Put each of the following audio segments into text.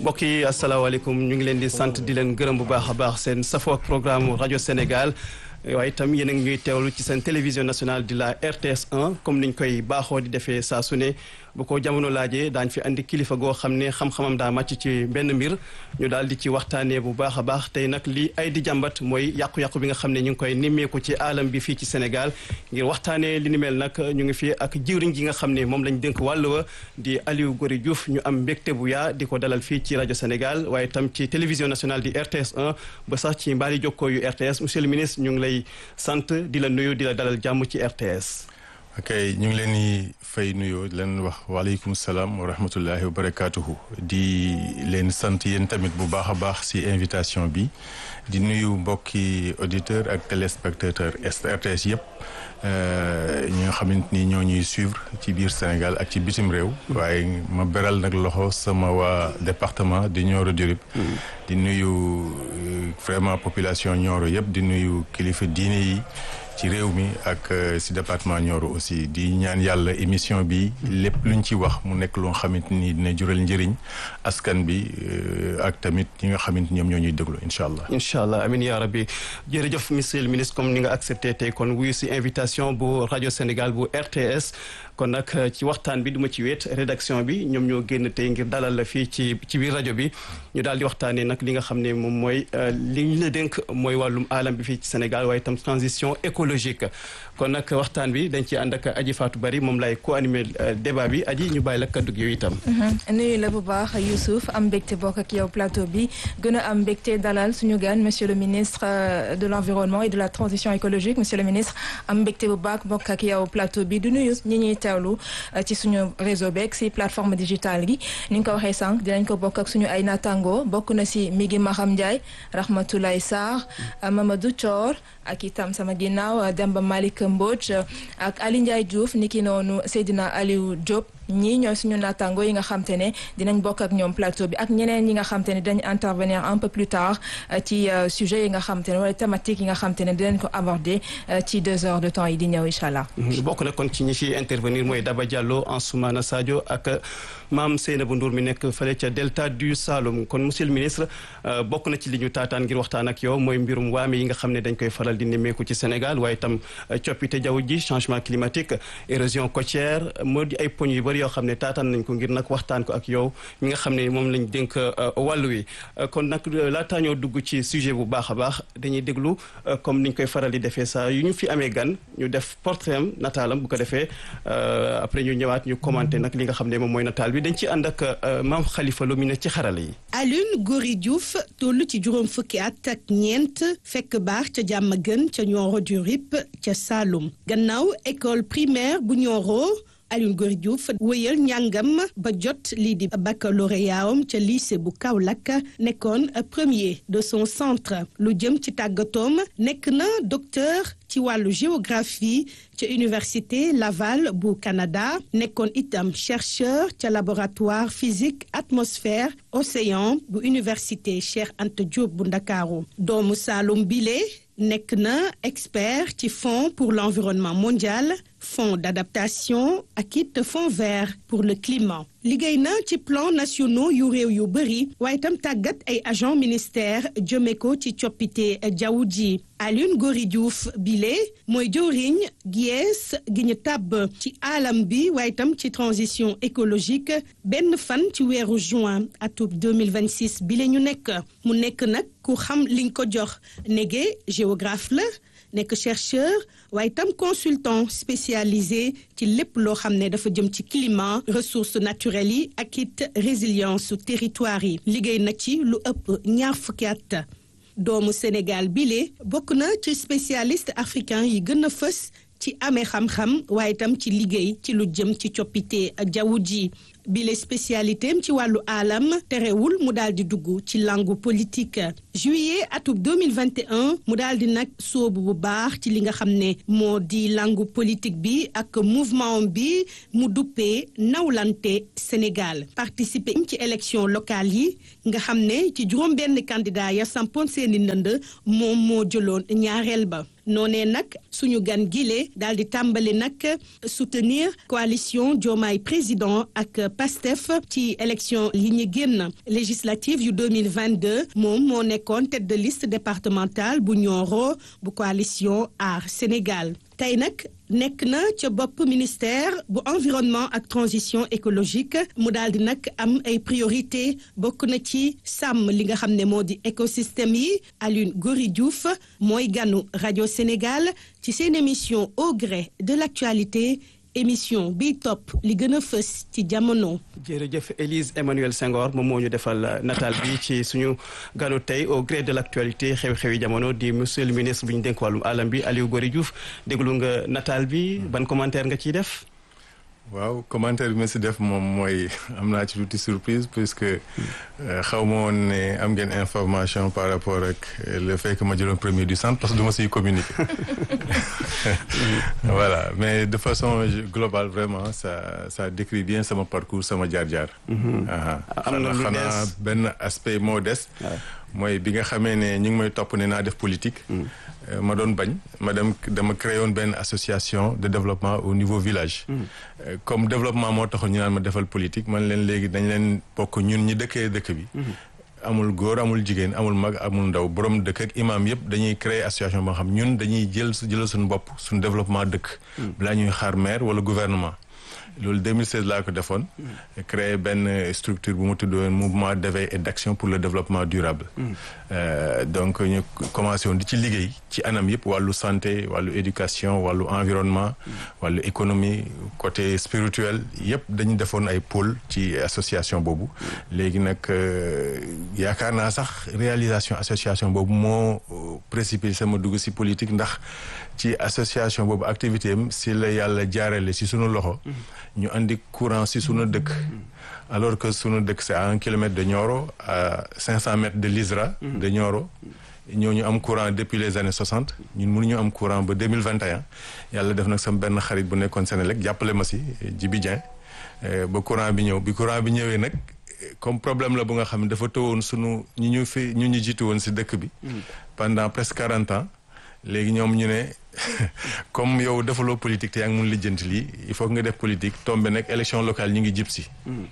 mbokk yi asalaamaaleykum ñu ngi leen di sant di leen gërëm bu baax a baax seen safoo ak programme rajo Sénégal waaye itam yéen a ngi ñuy teewlu ci seen télévision nationale di la RTS 1 comme niñ koy baaxoo di defee saa su ne bu ko jamono laajee daañ fi andi kilifa goo xam ne xam-xamam daa màcc ci benn mbir ñu daal di ci waxtaanee bu baax a baax tey nag li ay di jàmbat mooy yàqu-yàqu bi nga xam ne ñu ngi koy nimmeeku ci alam bi fii ci Sénégal ngir waxtaanee li ni mel nag ñu ngi fi ak jiwriñ gi nga xam ne moom lañ dénk wàll wa di Aliou Gory Diouf ñu am mbégte bu yaa di ko dalal fii ci rajo Sénégal waaye itam ci télévision nationale di RTS 1 ba sax ci mbaari jokkoo yu RTS monsieur le ministre ñu ngi lay sant di la nuyu di la dalal jàmm ci RTS. ok ñu ngi leen di fay nuyoo di leen wax waaleykum salaam wa rahmatullahi wa barakaatuhu di leen sant yéen tamit bu baax a baax si invitation bi di nuyu mbokki auditeur ak téléspectateur RTS yëpp ñi nga xamante ni ñoo ñuy suivre ci biir Sénégal ak ci bitim réew. waaye ma beral nag loxo sama waa département di Nioro du Rip di nuyu vraiment population Nioro yëpp di nuyu kilifa diine yi. ci réew mi ak si département Nioro aussi di ñaan yàlla émission bi lépp luñ ci wax mu nekk loo xamante ni dina jural njëriñ askan bi ak tamit ñi nga xamante ñoom ñoo ñuy déglu incha allah. incha allah amiin yaa rabbi jërëjëf monsieur le ministre comme ni nga accepté tey kon wuyu si invitation bu rajo Sénégal bu RTS. kon nag ci waxtaan bi duma ci weet rédaction bi ñoom ñoo génn tey ngir dalal la fii ci ci biir rajo bi ñu daal di waxtaanee nag li nga xam ne moom mooy li ñu la dénk mooy wàllum alam bi fii ci Sénégal waaye itam transition écologique kon nag waxtaan bi dañ ci ànd ak Aji Fatou Bari moom lay co-animé débat bi Aji ñu bàyyi la kaddu gi yow itam. nuyu la bu baax Youssouf am mbégte bokk ak yow plateau bi gën a am mbégte dalal suñu gan monsieur le ministre de l' environnement et de la transition écologique monsieur le ministre am mbégte bu baax bokk ak yow plateau bi du nuyu ñi ñuy teewlu ci suñu réseau beeg si plateforme digitale gi ni nga ko waxee sànq dinañ ko bokk ak suñu ay natango bokk na si Migi Maham Ndiaye Rahmatoulaye Sarr Mamadou Thior ak itam sama ginnaaw Demba Malick Mbodj ak Ali Ndiaye Diouf niki noonu Seydina Aliou Diop ñii ñooy suñu naataango yi nga xam te ne dinañ bokk ak ñoom plateau bi ak ñeneen ñi nga xam te ne dañ intervenir un peu plus tard ci sujet yi nga xam te ne wala thématique yi nga xam te ne dinañ ko aborder ci deux heures de temps yi di ñëw incha allah. bokk na kon ci ñi ciy intervenir mooy Daba Diallo Ansoumana Sadio ak maam Seynabou Ndour mi nekk fële ca delta du Saloum kon monsieur le ministre bokk na ci li ñu taataan ngir waxtaan ak yow mooy mbirum waame yi nga xam ne dañ koy faral di nemmeeku ci Sénégal waaye itam coppite jaww ji changement climatique érosion côtière moo di ay poñ yu bëri yoo xam ne taataan nañ ko ngir nag waxtaan ko ak yow mi nga xam ne moom lañ dénk wàllu wi kon nag laataa ñoo dugg ci sujet bu baax a baax dañuy déglu comme niñ koy faral di defee saa yu ñu fi amee gan ñu def portrait am nataalam bu ko defee après ñu ñëwaat ñu commenté nag li nga xam ne moom mooy nataal bi dañ ci ànd ak maam Khalifa Lo mi ne ci xarala yi. Alioune Gory Diouf toll ci juróom fukki at ak ñeent fekk baax ca jàmm gën ca Nioro du Rip ca Saloum gannaaw école primaire bu Nioro. Alioune Gory Diouf wëyal njàngam ba jot lii di baccalauréat am ca lycée bu Kaolack nekkoon premier de son centre lu jëm ci tàggatoom nekk na docteur ci wàllu géographie ca université Laval bu Canada nekkoon itam chercheur ca laboratoire physique atmosphère océan bu université Cheikh Anta Diop bu Ndakaaru doomu Saloum bile nekk na expert ci fonds pour l'environnement mondial fonds d'adaptation ak it fonds vert pour le climat liggéey na ci plan nationaux yu réew yu bëri waaye itam tàggat ay agent ministère jëme ko ci coppite jaww ji Alioune Gory Diouf bile mooy jëwriñ gies gi ñu tàbb ci alam bi waaye itam ci transition écologique benn fan ci weeru juin atub 2026 bile ñu nekk mu nekk nag ku xam liñ ko jox nege géographe la nekk chercheur waaye itam consultant spécialisé ci lépp loo xam ne dafa jëm ci climat ressources naturelles yi ak it résilience territoire yi liggéey na ci lu ëpp ñaar fukki at doomu Sénégal bile bokk na ci spécialiste africain yi gën a fës ci amee xam-xam waaye itam ci liggéey ci lu jëm ci coppite jaww ji bile spécialité am ci wàllu alam terewul mu daal di dugg ci langue politique juillet atub 2021 mu daal di nag soobu bu baax ci li nga xam ne moo di langue politique bi ak mouvement bi mu duppee nawlante Sénégal participer ci élection locale yi nga xam ne ci juróom benn candidat ya sampoon seeni ndënd moom moo jëloon ñaareel ba noonee nag suñu gan gile daal di tàmbali nag soutenir coalition Diomaye président ak PASTEF ci élection yi ñu génn législative yu 2022 moom moo nekkoon tête de liste départementale bu Nioro bu coalition Aar Sénégal tey nag nekk na ca bopp ministère bu environnement ak transition écologique mu daal di nag am ay priorité bokk na ci sàmm li nga xam ne moo di écosystème yi Alioune Gory Diouf mooy ganu rajo Sénégal ci seen émission au gré de l'actualité émission bi topp li gën a fës ci jamono. jërëjëf Élise Emmanuel Senghor moom moo ñu defal nataal bi ci suñu ganu tey au gré de l' actualité xew-xewi jamono di monsieur le ministre bi ñu dénk wàllum alam bi Aliou Gory Diouf déglu nga nataal bi ban commentaire nga ciy def. waaw commentaire bi ma si def moom mooy am naa ci tuuti surprise puisque xaw ma woon ne am ngeen information par rapport ak le fait que ma jëloon premier du centre parce que du ma siy communiquer voilà mais de façon globale vraiment ça ça décrit bien sama parcours sama jaar-jaar. am na lu xanaa benn aspect moo des. mooy bi nga xamee ne ñu ngi may topp ne naa def politique. ma doon bañ ma dem dama créé woon benn association de développement au niveau village. comme développement moo taxoon ñu naan ma defal politique man leen léegi dañ leen bokk ñun ñi dëkkee dëkk bi. amul góor amul jigéen amul mag amul ndaw borom dëkk ak imam yëpp dañuy créer association boo xam ñun dañuy jël jëlal suñu bopp suñu développement dëkk. balaa ñuy xaar maire wala gouvernement. loolu 2016 laa ko defoon. créé benn structure bu mu tuddoon mouvement d'éveil et d'action pour le développement durable. donc ñu commencé woon di ci liggéey ci anam yëpp wàllu santé wàllu éducation wàllu environnement. wàllu économie côté spirituel yëpp dañu defoon ay pôle ci association boobu. léegi nag yaakaar naa sax réalisation association boobu moo précipité sama dugg si politique ndax ci association boobu activité am si la yàlla jaarale si sunu loxo. ñu andi courant si sunu dëkk. alors que sunu dëkk c'est à un kilomètre de Nioro à cinq cent mètres de l'ISRA. de Nioro ñooñu am courant depuis les années soixante ñun mënuñu am courant ba deux mille vingt et un yàlla def nag sama benn xarit bu nekkoon Sénélec jàppale ma si Djibi Dieng ba courant bi ñëw bi courant bi ñëwee nag comme problème la bu nga xam ne dafa tëwoon sunu ñu ñu fi ñu ñu jiitu woon si dëkk bi. pendant presque quarante ans léegi ñoom ñu ne. comme yow defaloo politique te yaa ngi mun lijjanti lii il faut que nga def politique tombé nag élection locale ñu ngi jib si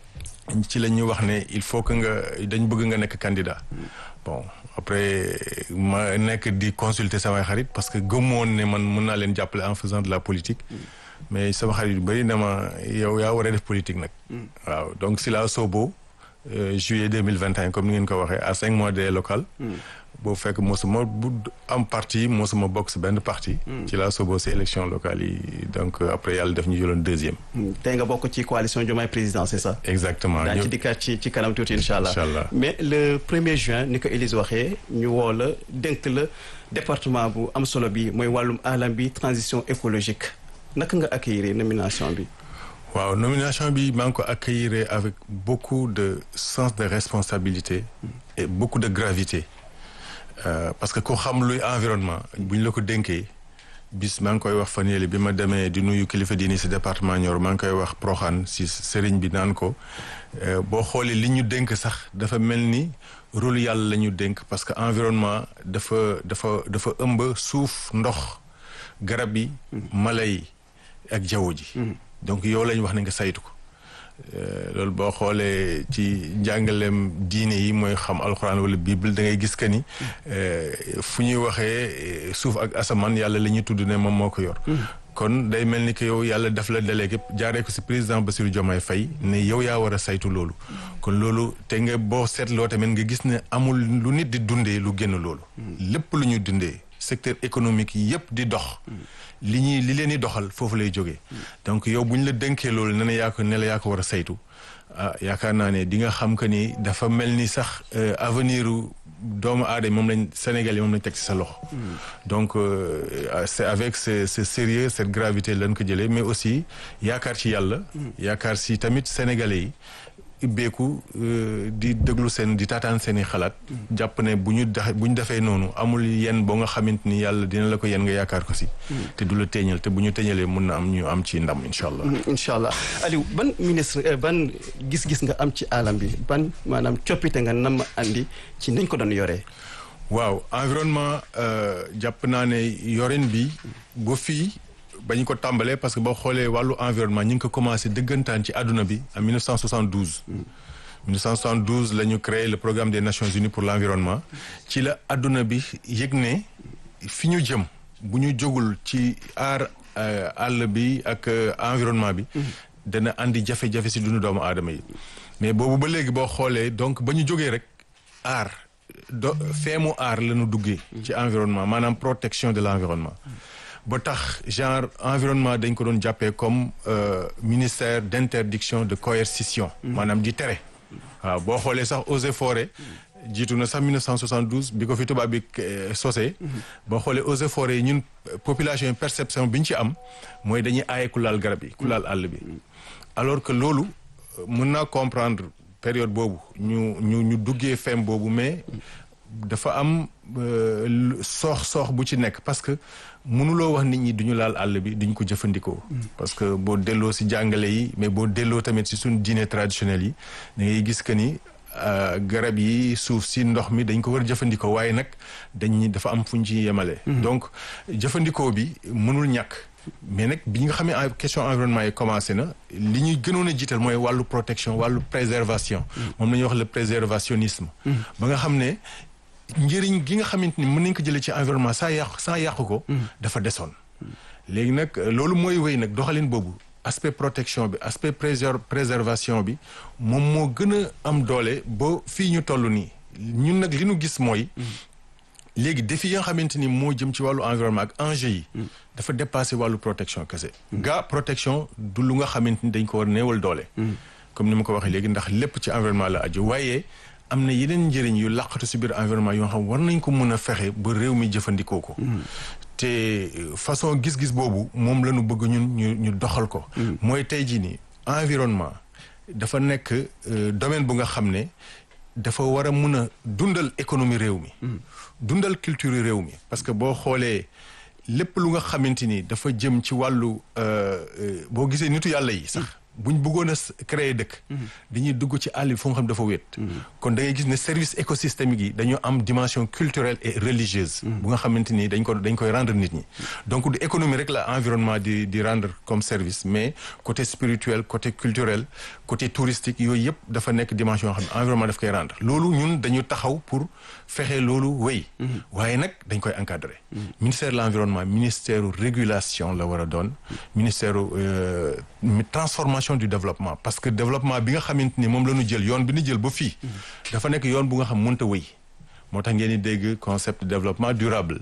ci la ñu wax ne il faut que nga dañ bëgg nga nekk candidat bon après ma nekk di consulter samay xarit parce que gëmmoon ne man mën naa leen jàppale en faisant de la politique mais sama xarit yu bëri dama yow yaa war a def politique nag waaw donc si la soobo juillet 2021 comme ni ngeen ko waxee à cinq mois des locales boo fekk mosuma bu am parti mosuma bokk si benn parti. ci laa sooboo si élection locale yi donc après yàlla def ñu jëloon deuxième. tey nga bokk ci coalition Diomaye président c'est ça. exactement daañu ci dikkaat ci ci kanam tuuti incha allah. incha allah mais le premier juin ni ko Élise waxee ñu woo la dénk la département bu am solo bi mooy wàllum alam bi transition écologique naka nga accueillir nomination bi. waaw nomination bi maa ngi ko accueillir avec beaucoup de sens de responsabilité. et beaucoup de gravité. Euh, parce que ku xam luy environnement bu ñu la ko dénkee bis maa ngi koy wax fan yële bi ma demee di nuyu kilifa diini si département Nioro maa ngi koy wax Proxaan si sëriñ bi naan ko boo xoolee li ñu dénk sax dafa mel ni rôle yàlla la ñu dénk parce que environnement dafa dafa dafa ëmb suuf ndox garab yi mala yi ak jaww ji donc yow lañ wax ne nga saytu ko loolu boo xoolee ci njàngaleem diine yi mooy xam alxuraan wala bible da ngay gis que ni fu ñuy waxee suuf ak asamaan yàlla la ñuy tudd ne moom moo ko yor. kon day mel ni que yow yàlla daf la délégué jaaree ko si président Bassirou Diomaye Faye ne yow yaa war a saytu loolu. kon loolu te nga boo seetloo tamit nga gis ne amul lu nit di dundee lu génn loolu. lépp lu ñu dundee secteur économique yi yëpp di dox. li ñuy li leen di doxal foofu lay jógee. donc yow bu ñu la dénkee loolu ne la yaa ko ne la yaa ko war a saytu ah yaakaar naa ne di nga xam que ni dafa mel ni sax avenir doomu aadama moom lañ Sénégal yi moom lañ teg ci sa loxo. donc c'est avec ce ce sérieux cette gravité lañ ko jëlee mais aussi yaakaar ci yàlla. yaakaar si tamit sénégalais yi. ibbeeku di déglu seen di taataan seen i xalaat. jàpp ne bu ñu dax bu ñu defee noonu amul yenn boo nga xamante ni yàlla dina la ko yenn nga yaakaar ko si. te du la teeñal te bu ñu teeñalee mun na am ñu am ci ndam incha allah. incha allah Aliou ban ministre ban gis-gis nga am ci alam bi ban maanaam coppite nga nam andi ci nañ ko doon yoree. waaw environnement jàpp naa ne yorin bi ba fii ba ñu ko tàmbalee parce que boo xoolee wàllu environnement ñu ngi ko commencé dëggantaan ci àdduna bi en 1972. 1972 la ñu créé le programme des Nations Unies pour l'environnement ci la àdduna bi yëg ne fi ñu jëm bu ñu jógul ci aar àll bi ak environnement bi. dana andi jafe-jafe si dundu doomu aadama yi. mais boobu ba léegi boo xoolee donc ba ñu jógee rek aar do feemu aar la ñu duggee. ci environnement maanaam protection de l'environnement. ba tax genre environnement dañ ko doon jàppee comme ministère d'interdiction de coercition. maanaam di tere. waaw boo xoolee sax eaux et forêts jiitu na sax 1972 bi ko fi tubaab bi sosee. boo xoolee eaux et forêts yi ñun population yi perception bi ñu ci am mooy dañuy aaye ku laal garab yi ku laal àll bi. alors que loolu mën naa comprendre période boobu ñu ñu ñu duggee fem boobu mais dafa am soox soox bu ci nekk parce que mënuloo wax nit ñi duñu laal àll bi duñ ko jëfandikoo. parce que boo delloo si jàngale yi mais boo delloo tamit si suñu diine traditionnel yi da ngay gis que ni garab yi suuf si ndox mi dañ ko war a jëfandikoo waaye nag dañ dafa am fu ñu ci yemale. donc jëfandikoo bi mënul ñàkk. mais nag bi nga xamee question environnement yi commencé na li ñuy gënoon a jiital mooy wàllu protection wàllu préservation. moom la ñuy wax le préservationnisme. ba nga xam ne njëriñ gi nga xamante ni mën nañ ko jëlee ci environnement saa yàqu saa yàqu ko. dafa desoon. léegi nag loolu mooy wéy nag doxalin boobu aspect protection bi aspect préservation bi moom moo gën a am doole ba fii ñu toll nii ñun nag li ñu gis mooy. léegi défi yi nga xamante ni moo jëm ci wàllu environnement ak enjeu yi. dafa dépassé wàllu protection kese. gaa protection du lu nga xamante ni dañ ko war néewal doole. comme ni ma ko waxee léegi ndax lépp ci environnement la aju waaye am na yeneen njëriñ yu laqatu si biir environnement yoo xam war nañ ko mën a fexe ba réew mi jëfandikoo ko. te façon gis-gis boobu moom la ñu bëgg ñun ñu ñu doxal ko. mooy tey jii nii environnement dafa nekk domaine bu nga xam ne. dafa war a mun a dundal économie réew mi. dundal culture réew mi parce que boo xoolee lépp lu nga xamante ni dafa jëm ci wàllu boo gisee nitu yàlla yi sax. buñ bëggoon a créer dëkk. dañuy dugg ci àll bi fu nga xam dafa wéet. kon da ngay gis ne service écosystémique yi dañoo am dimension culturelle et religieuse. bu nga xamante ni dañ ko dañ koy rendre nit ñi. donc du économie rek la environnement di di rendre comme service mais côté spirituel côté culturel côté touristique yooyu yëpp dafa nekk dimension yoo xam ne environnement daf koy rendre. loolu ñun dañu taxaw pour fexe loolu wéy. waaye nag dañ koy encadrer. ministère de l'environnement ministère régulation la war a doon. ministère transformation du développement parce que développement bi nga xamante ni moom la ñu jël yoon bi ñu jël ba fii. dafa nekk yoon bu nga xam mënta wéy. moo tax ngeen di dégg concept de développement durable.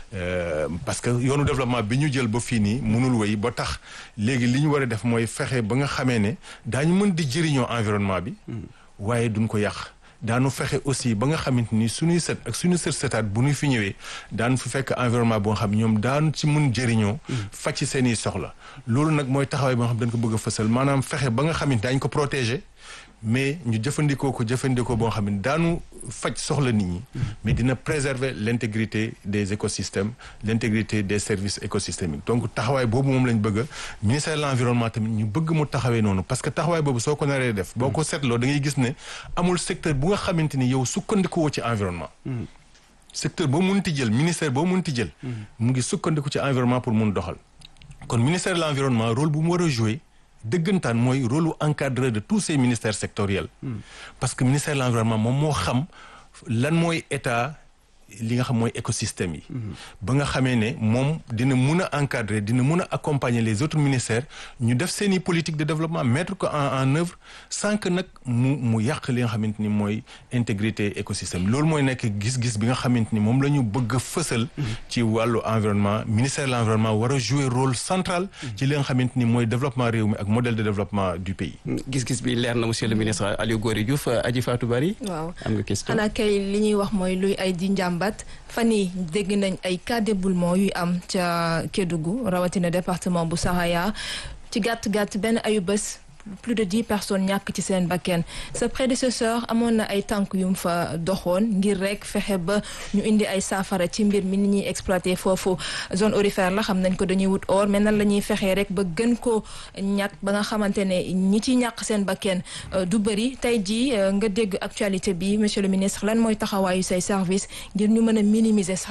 parce que yoonu développement bi ñu jël ba fii nii mënul wéy ba tax léegi li ñu war a def mooy fexe ba nga xamee ne daañu mën di jëriñoo environnement bi. waaye duñ ko yàq. daanu fexe aussi ba nga xamante ni suñuy set ak suñu sët setaat bu ñu fi ñëwee daan fi fekk environnement boo xam ñoom daan ci mun jëriñoo faj ci seen i soxla loolu nag mooy taxawaay boo xam dañ ko bëgg a fësal maanaam fexe ba nga xamante daañ ko protéger mais ñu jëfandikoo ko jëfandikoo boo xam ne daanu faj soxla nit ñi mais dina préserver l'intégrité des écosystèmes l'intégrité des services écosystémiques donc taxawaay boobu moom lañ bëgg a ministère de l'environnement tamit ñu bëgg mu taxawee noonu parce que taxawaay boobu soo ko naree def boo ko seetloo da ngay gis ne amul secteur bu nga xamante ni yow sukkandikuwoo ci environnement secteur boo munti jël ministère boo munti jël mu ngi sukkandiku ci environnement pour mun doxal kon ministère de l'environnement rôle bu mu war a jouer dëggantaan mooy rôle encadreur de tous ces ministères sectoriels parce que ministère de l'environnement moom moo xam lan mooy état li nga xam mooy écosystème yi ba nga xamee ne moom dina mun a encadrer dina mun a accompagner les autres ministères ñu def seeni politique de développement mettre ko en en œuvre sans que nag mu mu yàq li nga xamante ni mooy intégrité écosystème loolu mooy nekk gis-gis bi nga xamante ni moom la ñu bëgg a fësal ci wàllu environnement ministère de l'environnement war a jouer rôle central ci li nga xamante ni mooy développement réew mi ak modèle de développement du pays gis-gis bi leer na monsieur le ministre Aliou Gorée Diouf Adji Fatou Bari waaw am nga question xanaa kay li ñuy wax mooy luy ay di njàmbat fan yii dégg nañ ay cas d'éboulement yuy am ca Kédougou rawatina département bu Saraya ci gàtt gàtt benn ayu bés plus de dix personnes ñàkk ci seen bakken sa prédécesseur amoon na ay tànk yu mu fa doxoon ngir rek fexe ba ñu indi ay saafara ci mbir mi ni ñuy exploité foofu zone aurifère la xam nañ ko dañuy wut or mais nan la ñuy fexee rek ba gën ko ñàkk ba nga xamante ne ñi ci ñàkk seen bakken du bëri tey jii nga dégg actualité bi monsieur le ministre lan mooy taxawaayu say service ngir ñu mën a minimiser